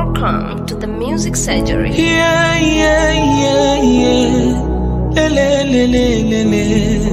Welcome to the Music Surgery. Yeah, yeah, yeah, yeah. Lele, lele, lele.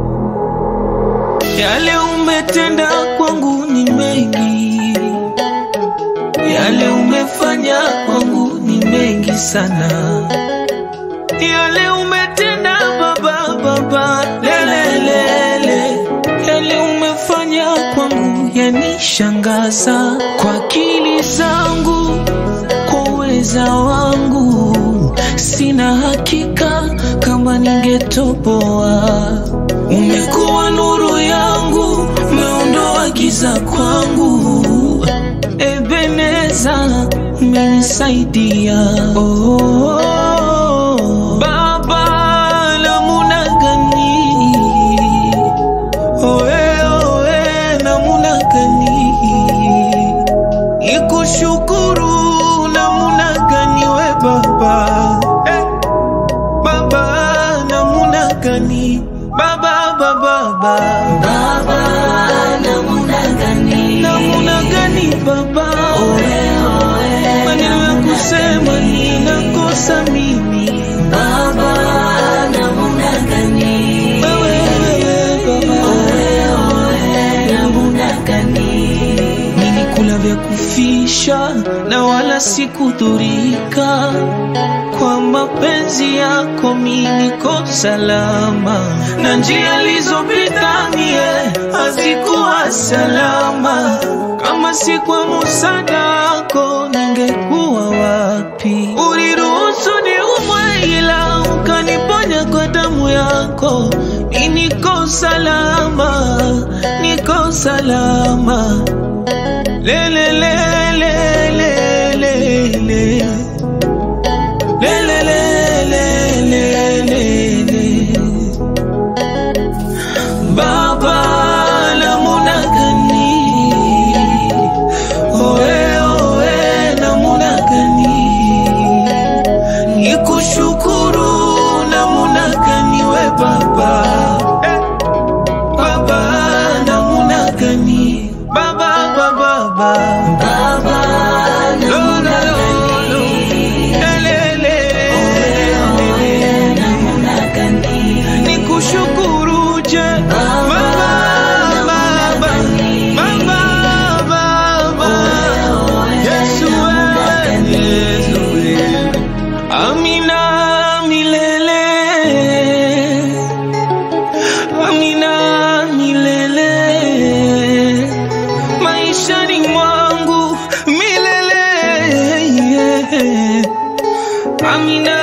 Yale umetenda kwangu ni mengi, yale umefanya kwangu ni mengi sana, yale umetenda baba, baba, lele, lele. Yale umefanya kwangu yanishangaza kwa akili zangu kwa uweza wangu sina hakika kama ningetoboa. Umekuwa nuru yangu, umeondoa giza kwangu. Ebeneza, umenisaidia oh, Baba, namuna gani oe, oe, namuna gani ikushukuru namuna gani we baba eh, baba namuna gani baba baba baba Baba, namuna gani? namuna gani baba maneno ya kusema ninakosa mimi Baba, namuna gani? wewe wewe baba Namuna gani? nilikula vya kufisha na wala sikudhurika kwa mapenzi yako mi niko salama na njia alizopita mie hazikuwa salama kama si kwa musada wako ningekuwa wapi uliruhusu niumwe ila ukaniponya kwa damu yako mi niko salama niko salama le le le le le le le le le le le le le Baba namuna gani oe oe namuna gani nikushukuru namuna gani we baba eh. Baba namuna gani Baba baba baba Baba, namuna gani? Elele. Namuna gani? Nikushukuru je Baba Baba Baba Baba Yesu wewe Yesu wewe Amina milele Amina milele maishani mwangu milele yeah. Amina